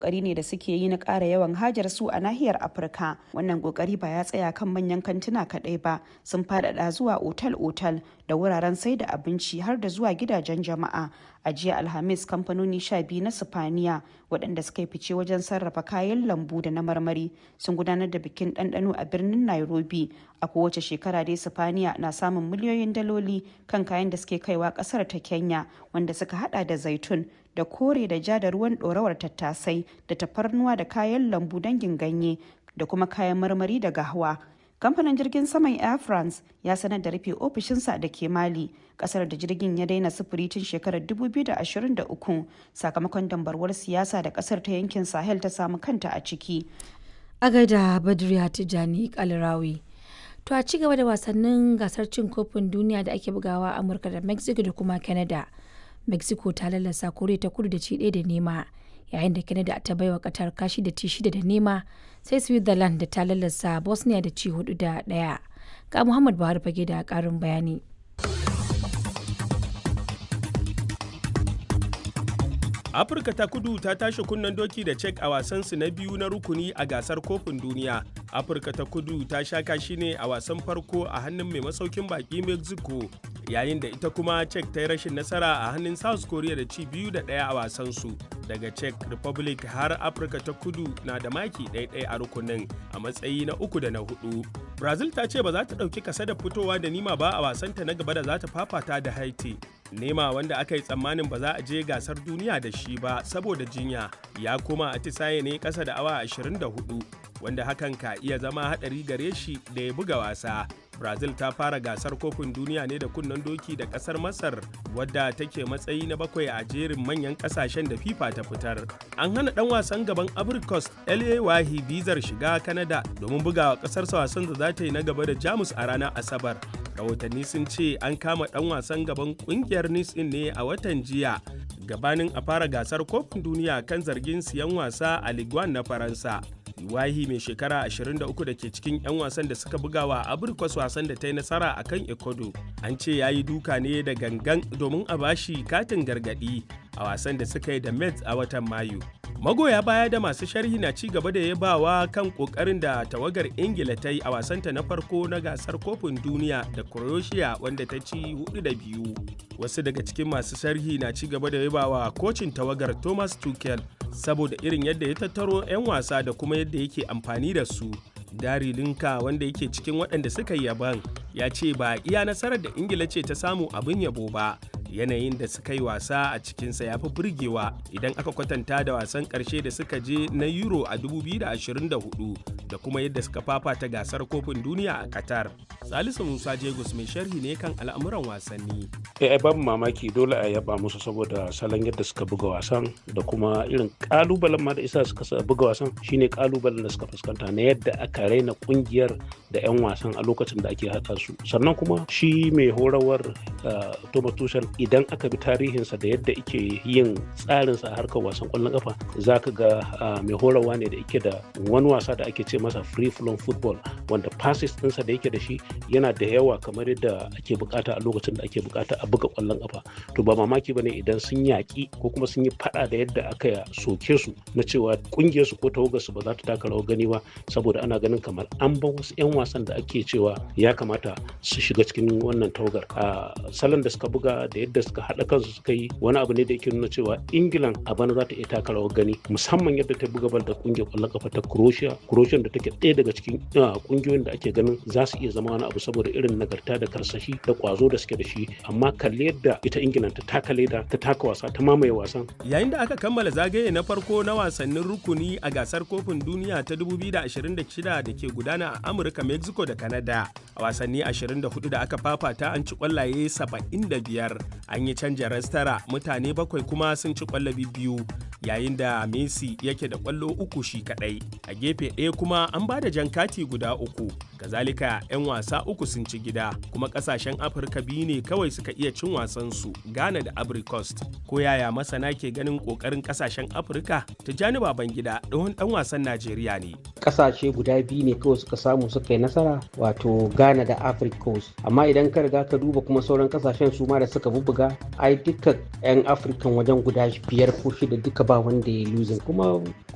kokari ne da suke yi na ƙara yawan hajar su a nahiyar afirka wannan kokari ba ya tsaya kan manyan kantuna kaɗai ba sun faɗaɗa zuwa otal-otal da wuraren sai da abinci har da zuwa gidajen jama'a a jiya alhamis kamfanoni sha biyu na sifaniya waɗanda suka yi fice wajen sarrafa kayan lambu da na marmari sun gudanar da bikin ɗanɗano a birnin nairobi a kowace shekara dai sifaniya na samun miliyoyin daloli kan kayan da suke kaiwa ƙasar ta kenya wanda suka hada da zaitun da kore da ja da ruwan ɗorawar tattasai da tafarnuwa da kayan lambu dangin ganye da kuma kayan marmari da gahawa kamfanin jirgin saman air france ya sanar da rufe ofishinsa da ke mali kasar da jirgin ya daina sufuri tun shekarar 2023 sakamakon dambarwar siyasa da kasar ta yankin sahel ta samu kanta a ciki a gaida badriya tijani kalirawi to a ci gaba da wasannin gasar cin kofin duniya da ake bugawa a amurka da mexico da kuma canada mexico ta lallasa kore ta kudu da ci ɗaya da nema yayin da canada ta baiwa qatar kashi da ci shida da nema sai switzerland da ta lallasa bosnia da ci hudu da ɗaya ga muhammad buhari fage da ƙarin bayani afirka ta kudu ta tashi kunnen doki da cek a wasansu na biyu na rukuni a gasar kofin duniya afirka ta kudu ta sha kashi ne a wasan farko a hannun mai masaukin baki mexico yayin da ita kuma cek ta yi rashin nasara a hannun south korea da ci biyu da ɗaya a wasansu daga czech republic har afirka ta kudu na da maki ɗaiɗai a rukunin a matsayi na uku da na hudu brazil ta ce ba za ta ɗauki kasa da fitowa da nima ba a wasanta na gaba da za ta fafata da haiti nema wanda aka yi tsammanin ba za a je gasar duniya da shi ba saboda jinya ya koma atisaye ne kasa da awa 24 wanda hakan ka iya zama hadari gare shi da ya buga wasa brazil ta fara gasar kofin duniya ne da kunnen doki da kasar masar wadda take matsayi na bakwai a jerin manyan kasashen da fifa ta fitar an hana dan wasan gaban abricos la wahi bizar shiga canada domin bugawa kasarsa wasan da za ta yi na gaba da jamus a ranar asabar rahotanni sun ce an kama dan wasan gaban kungiyar nice ne a watan jiya gabanin a fara gasar kofin duniya kan zargin siyan wasa a ligue na faransa Iwahi mai shekara 23 da ke cikin 'yan wasan da suka buga wa Abirkwas wasan da ta yi nasara a kan Ecuador. An ce ya yi duka ne da gangan domin a bashi katin gargadi a wasan da suka yi da Mets a watan Mayu. Magoya baya da masu sharhi na ci gaba da yabawa kan kokarin da tawagar Ingila ta yi a wasanta na farko na gasar kofin duniya da Croatia wanda ta ci hudu da biyu. Wasu daga cikin masu sharhi na ci gaba da yabawa kocin tawagar Thomas Tuchel saboda irin yadda ya tattaro 'yan wasa da kuma yadda yake amfani da su. Dari Linka wanda yake cikin waɗanda suka yi yaban ya ce ba iya nasarar da Ingila ce ta samu abin yabo ba. Yanayin da suka yi wasa a cikinsa ya fi burgewa idan aka kwatanta da wasan ƙarshe da suka je na Euro a 2024 da kuma yadda suka fafata gasar kofin duniya a Qatar. Salisu Musa Jegus mai sharhi ne kan al'amuran wasanni. Eh ai babu mamaki dole a yaba musu saboda salon yadda suka buga wasan da kuma irin kalubalen ma da isa suka buga wasan shine kalubalen da suka fuskanta na yadda aka raina kungiyar da 'yan wasan a lokacin da ake haɗa su sannan kuma shi mai horawar Thomas Tuchel idan aka bi tarihinsa da yadda ike yin tsarinsa a harkar wasan kwallon kafa za ka ga mai horarwa ne da yake da wani wasa da ake ce masa free flow football wanda passes ɗinsa da yake da shi yana da yawa kamar yadda ake bukata a lokacin da ake bukata a buga kwallon kafa to ba mamaki bane idan sun yaƙi ko kuma sun yi fada da yadda aka soke su na cewa kungiyar su ko tawagar su ba za ta taka rawar gani ba saboda ana ganin kamar an ba wasu 'yan wasan da ake cewa ya kamata su shiga cikin wannan tawagar a salon da suka buga da yadda suka haɗa kansu suka yi wani abu ne da yake nuna cewa ingilan a bana za ta iya taka rawar gani musamman yadda ta buga bal da kungiyar kwallon kafa ta croatia croatia da take ɗaya daga cikin kungiyoyin da ake ganin za su iya zama wani abu saboda irin nagarta da karsashi da kwazo da suke da shi amma kalli yadda ita ingilan ta taka leda ta taka wasa ta mamaye wasan yayin da aka kammala zagaye na farko na wasannin rukuni a gasar kofin duniya ta 2026 da ke gudana a amurka mexico da canada a wasanni 24 da aka fafata an ci kwallaye 75 an yi canja rastara mutane bakwai kuma sun ci kwallo biyu yayin da messi yake da kwallo uku shi kadai a gefe ɗaya kuma an ba da jan kati guda uku kazalika 'yan wasa uku sun ci gida kuma kasashen afirka biyu ne kawai suka iya cin wasansu ghana da ivory coast ko yaya masana ke ganin kokarin kasashen afirka tijjani baban gida ɗan dan wasan najeriya ne kasashe guda biyu ne kawai suka samu suka yi nasara wato ghana da ivory coast amma idan ka riga ka duba kuma sauran kasashen su ma da suka bubbuga ai duka 'yan afirkan wajen guda biyar ko shida duka ba wanda ya losing kuma